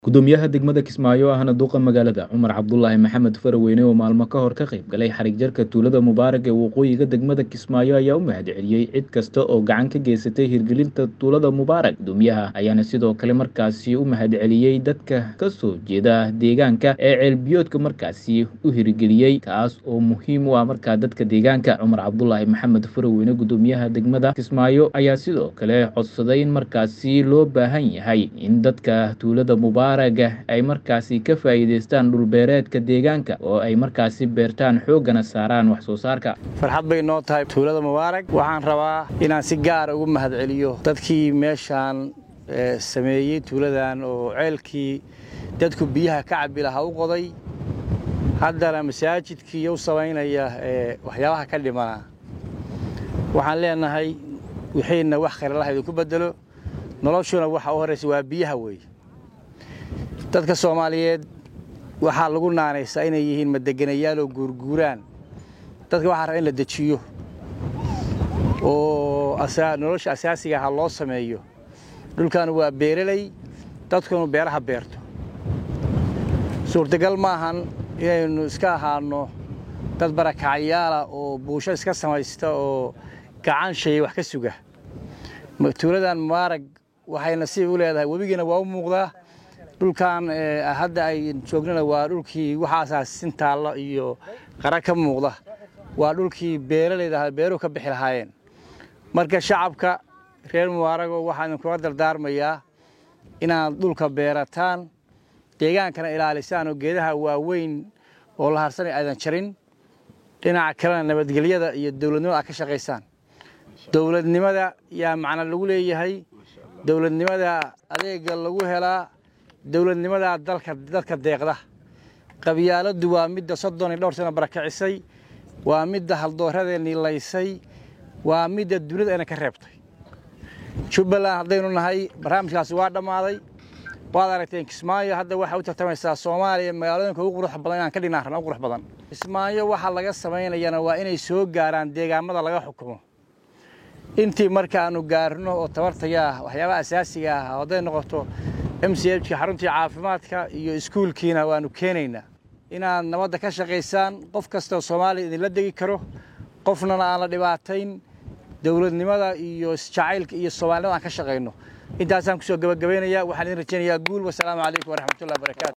gudoomiyaha degmada kismaayo ahna duqa magaalada cumar cabdulaahi maxamed faraweyne oo maalmo ka hor ka qayb galay xarig jarka tuulada mubaarag ee waqooyiga degmada kismaayo ayaa u mahad celiyey cid kasta oo gacan ka geysatay hirgelinta tuulada mubaarag gudoomiyaha ayaana sidoo kale markaasi u mahad celiyey dadka kasoo jeeda deegaanka ee ceelbiyoodka markaasi u hirgeliyey kaas oo muhiim u ah markaa dadka deegaanka cumar cabdulaahi maxamed faraweyne gudoomiyaha degmada kismaayo ayaa sidoo kale codsaday in markaasi loo baahan yahay in dadka tuulada mubaarag ay markaasi ka faa'iidaystaan dhulbeereedka deegaanka oo ay markaasi beertaan xooggana saaraan wax soo saarka farxad bay noo tahay tuulada mubaarag waxaan rabaa inaan si gaara ugu mahad celiyo dadkii meeshaan sameeyey tuuladan oo ceelkii dadku biyaha ka cabbi lahaa u qoday haddana masaajidkii u samaynaya waxyaabaha ka dhimana waxaan leenahay wixiina wax khayralaha idinku bedelo noloshuna waxa u horraysa waa biyaha weeye dadka soomaaliyeed waxaa lagu naanaysaa inay yihiin madegenayaal oo guurguuraan dadka waxaa raba in la dejiyo oo nolosha asaasiga aha loo sameeyo dhulkan waa beereley dadkunu beeraha beerto suurtagal maahan inaynu iska ahaanno dad barakacyaala oo buusho iska samaysta oo gacan shaya wax ka suga tuuladan mubaarag waxay nasiib u leedahay webigiina waa u muuqdaa dhulkan hadda ay joognana waa dhulkii waxaasaa sintaalla iyo qara ka muuqda waa dhulkii beeralayda beeruhu ka bixi lahaayeen marka shacabka reer mubaarago waxaan idinkula dardaarmayaa inaad dhulka beerataan deegaankana ilaalisaan oo geedaha waaweyn oo la harsanay aydan jarin dhinaca kalena nabadgelyada iyo dowladnimada aad ka shaqaysaan dowladnimada yaa macna lagu leeyahay dowladnimada adeega lagu helaa dowladnimadaa dalka dadka deeqda qabyaaladdu waa midda soddon iyo dhowr sano barakacisay waa midda haldooradeenii laysay waa midda dunida ayna ka reebtay jubbaland haddaynu nahay barnaamijkaasi waa dhammaaday waad aragteen kismaayo hadda waxay u tartamaysaa soomaaliya magaalooyinka ugu qurux badan inaan ka dhignaan rabna ugu qurux badan kismaayo waxaa laga samaynayana waa inay soo gaaraan deegaamada laga xukumo intii markaannu gaarno oo tabartayaa waxyaabaha asaasiga ah hadday noqoto m c hka xaruntii caafimaadka iyo iskuulkiina waannu keenaynaa inaad nabadda ka shaqaysaan qof kastoo soomaaliya idinla degi karo qofnana aan la dhibaatayn dowladnimada iyo isjacaylka iyo soomaalinimada aan ka shaqayno intaasaan kusoo gabagabaynaya waxaan idin rajaynayaa guul wasalaamu calaykum waraxmatullahi barakatu